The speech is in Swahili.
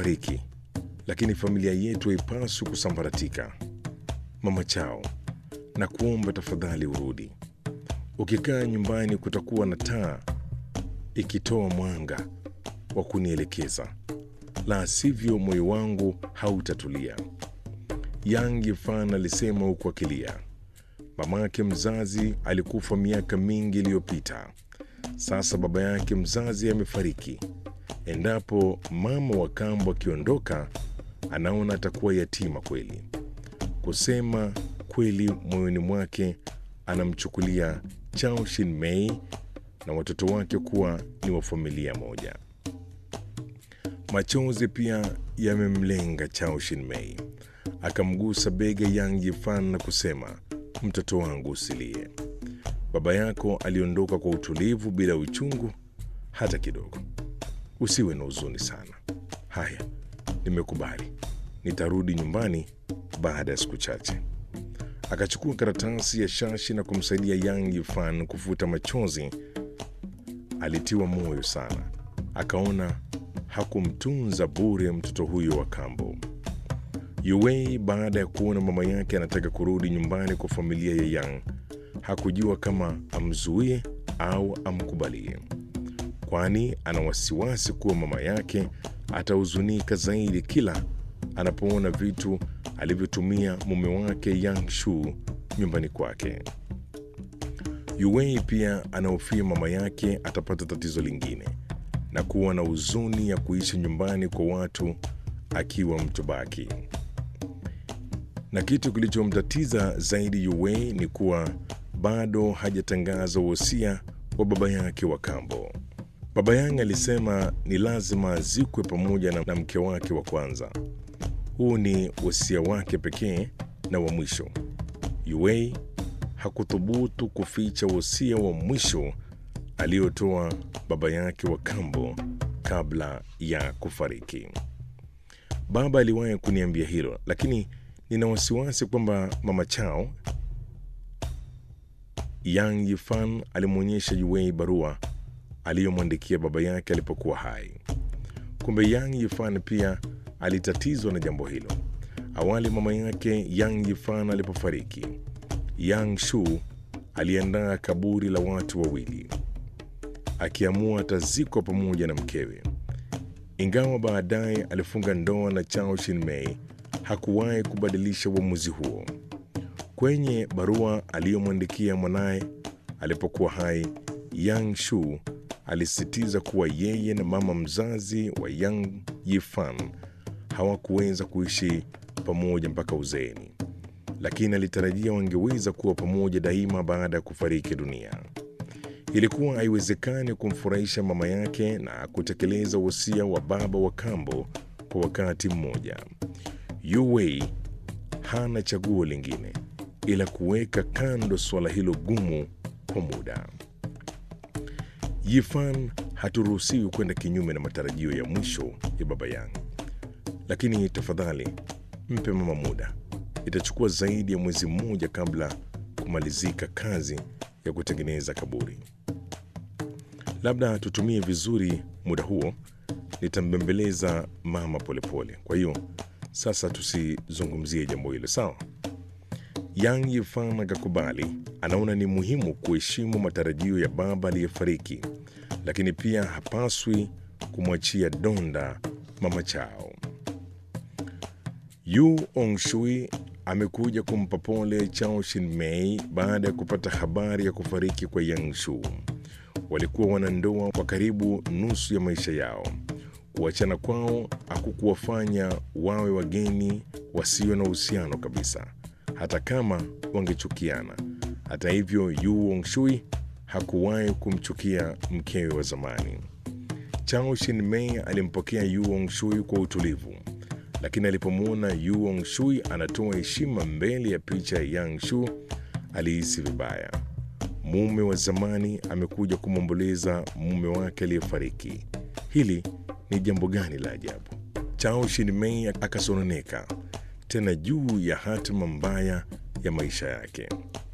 amefariki, lakini familia yetu haipaswi kusambaratika. Mama Chao, na kuomba tafadhali urudi. Ukikaa nyumbani, kutakuwa na taa ikitoa mwanga wa kunielekeza, la sivyo moyo wangu hautatulia. Yang Yifan alisema huku akilia. Mamake mzazi alikufa miaka mingi iliyopita. Sasa baba yake mzazi amefariki. Endapo mama wa kambo akiondoka, anaona atakuwa yatima kweli. Kusema kweli, moyoni mwake anamchukulia Chao Shin-mei na watoto wake kuwa ni wa familia moja. Machozi pia yamemlenga Chao Shin-mei. Akamgusa bega Yang Yifan na kusema, mtoto wangu usilie. Baba yako aliondoka kwa utulivu bila uchungu hata kidogo. Usiwe na huzuni sana. Haya, nimekubali, nitarudi nyumbani baada ya siku chache. Akachukua karatasi ya shashi na kumsaidia Yang Yifan kufuta machozi. Alitiwa moyo sana, akaona hakumtunza bure mtoto huyo wa kambo. Yuwei, baada ya kuona mama yake anataka kurudi nyumbani kwa familia ya Yang, hakujua kama amzuie au amkubalie, kwani ana wasiwasi kuwa mama yake atahuzunika zaidi kila anapoona vitu alivyotumia mume wake Yang Shu nyumbani kwake. Yuwei pia anahofia mama yake atapata tatizo lingine na kuwa na huzuni ya kuishi nyumbani kwa watu akiwa mtobaki. Na kitu kilichomtatiza zaidi Yuwei ni kuwa bado hajatangaza wosia wa baba yake wa kambo. Baba Yang alisema ni lazima azikwe pamoja na, na mke wake wa kwanza. Huu ni wosia wake pekee na wa mwisho. Yuwei hakuthubutu kuficha wosia wa mwisho aliyotoa baba yake wa kambo kabla ya kufariki. Baba aliwahi kuniambia hilo, lakini nina wasiwasi kwamba mama Chao Yang Yifan alimwonyesha Yuwei barua aliyomwandikia baba yake alipokuwa hai. Kumbe Yang Yifan pia alitatizwa na jambo hilo. Awali mama yake Yang Yifan alipofariki, Yang Shu aliandaa kaburi la watu wawili, akiamua atazikwa pamoja na mkewe. Ingawa baadaye alifunga ndoa na Chao Shin-mei, hakuwahi kubadilisha uamuzi huo. Kwenye barua aliyomwandikia mwanaye alipokuwa hai, Yang Shu alisisitiza kuwa yeye na mama mzazi wa Yang Yifan hawakuweza kuishi pamoja mpaka uzeeni, lakini alitarajia wangeweza kuwa pamoja daima baada ya kufariki dunia. Ilikuwa haiwezekani kumfurahisha mama yake na kutekeleza wosia wa baba wa kambo kwa wakati mmoja. Yu Wei hana chaguo lingine ila kuweka kando suala hilo gumu kwa muda. Yifan haturuhusiwi kwenda kinyume na matarajio ya mwisho ya baba yangu, lakini tafadhali mpe mama muda. Itachukua zaidi ya mwezi mmoja kabla kumalizika kazi ya kutengeneza kaburi. Labda tutumie vizuri muda huo, nitambembeleza mama polepole pole. Kwa hiyo sasa tusizungumzie jambo hilo, sawa? Yang Yifan akakubali. Anaona ni muhimu kuheshimu matarajio ya baba aliyefariki, lakini pia hapaswi kumwachia donda mama Chao. Yu Ongshui amekuja kumpa pole Chao Shin-mei baada ya kupata habari ya kufariki kwa Yang Shu. Walikuwa wanandoa kwa karibu nusu ya maisha yao. Kuachana kwao hakukuwafanya wawe wageni wasio na uhusiano kabisa, hata kama wangechukiana. Hata hivyo, Yu Ongshui hakuwahi kumchukia mkewe wa zamani. Chao Shin-mei alimpokea Yu Ongshui kwa utulivu, lakini alipomwona Yu Ongshui anatoa heshima mbele ya picha ya Yang Shu alihisi vibaya. Mume wa zamani amekuja kumwomboleza mume wake aliyefariki. Hili ni jambo gani la ajabu? Chao Shin-mei akasononeka tena juu ya hatima mbaya ya maisha yake.